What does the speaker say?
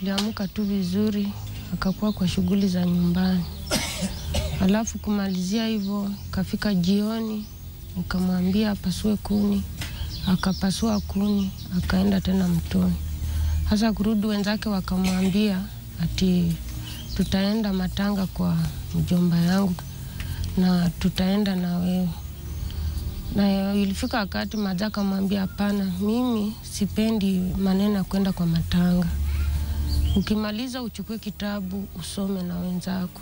tuliamka tu vizuri, akakuwa kwa shughuli za nyumbani. Alafu kumalizia hivyo, kafika jioni, nikamwambia apasue kuni, akapasua kuni, akaenda tena mtoni. Sasa kurudi, wenzake wakamwambia ati tutaenda matanga kwa mjomba yangu na tutaenda na wewe. Na ilifika wakati Maja akamwambia hapana, mimi sipendi maneno ya kwenda kwa matanga. Ukimaliza uchukue kitabu usome na wenzako.